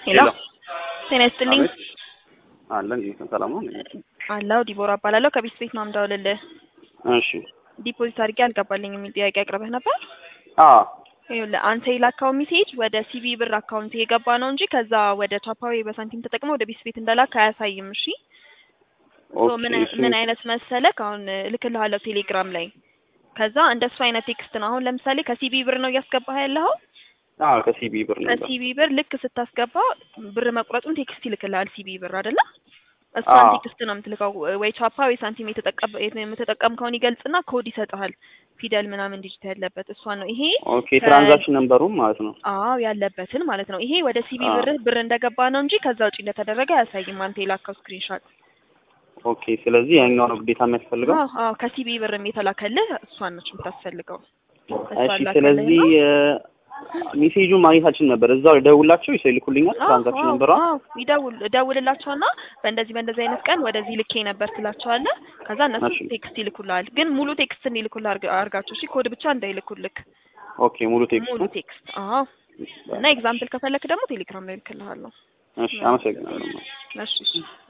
ሄሎ ጤና ይስጥልኝ። አቤት አለን ይህ ሰላም ነው። አላው ዲቦራ እባላለሁ ከቤት ቤት ነው የምደውልልህ። እሺ ዲፖዚት አድርጌ አልገባልኝ የሚል ጥያቄ አቅርበህ ነበር። አዎ ይኸውልህ አንተ የላካው ሜሴጅ ወደ ሲቢ ብር አካውንት የገባ ነው እንጂ ከዛ ወደ ቻፓዊ በሳንቲም ተጠቅመው ወደ ቤት ቤት እንደላክ አያሳይም። እሺ ሶ ኦኬ ምን እሺ ምን አይነት መሰለክ አሁን እልክልሃለሁ ቴሌግራም ላይ ከዛ እንደሱ አይነት ቴክስት ነው። አሁን ለምሳሌ ከሲቢ ብር ነው እያስገባህ ያለኸው። አዎ ከሲቢ ብር ነበር። ከሲቢ ብር ልክ ስታስገባ ብር መቁረጡን ቴክስት ይልክልሃል ሲቢ ብር አይደለ? እሷን አዎ ቴክስት ነው የምትልከው ወይ ቻፓ ወይ ሳንቲም የተጠቀም- የምትጠቀምከውን ይገልጽና ኮድ ይሰጥሃል። ፊደል ምናምን ዲጂት ያለበት እሷን ነው ይሄ ኦኬ ትራንዛክሽን ነንበሩም ማለት ነው። አዎ ያለበትን ማለት ነው። ይሄ ወደ ሲቢ አዎ ብር ብር እንደገባ ነው እንጂ ከዛ ውጪ እንደተደረገ አያሳይም። አንተ የላከው ስክሪንሾት። ኦኬ ስለዚህ ያኛው ነው ግዴታ የሚያስፈልገው። አዎ አዎ ከሲቢ ብርም የተላከልህ እሷን ነች የምታስፈልገው። እሷን እሺ ላከልህና ስለዚህ ሜሴጁን ማግኘታችን ነበር እዛው ደውላቸው ይሰው ይልኩልኛል አዎ ትራንዛክሽን አዎ ነንበሯ። አዎ ይደውል ደውልላቸውና በእንደዚህ በእንደዚህ አይነት ቀን ወደዚህ ልኬ ነበር ትላቸዋለህ። ከዛ እነሱ እሺ ቴክስት ይልኩልሃል። ግን ሙሉ ቴክስት እንዲልኩልህ አርግ- አርጋቸው እሺ። ኮድ ብቻ እንዳይልኩልክ ኦኬ ሙሉ ቴክስቱ ሙሉ ቴክስት። አዎ እና ኤግዛምፕል ከፈለክ ደግሞ ቴሌግራም ላይ ልክልሃለሁ። እሺ አመሰግናለሁ። እሺ እሺ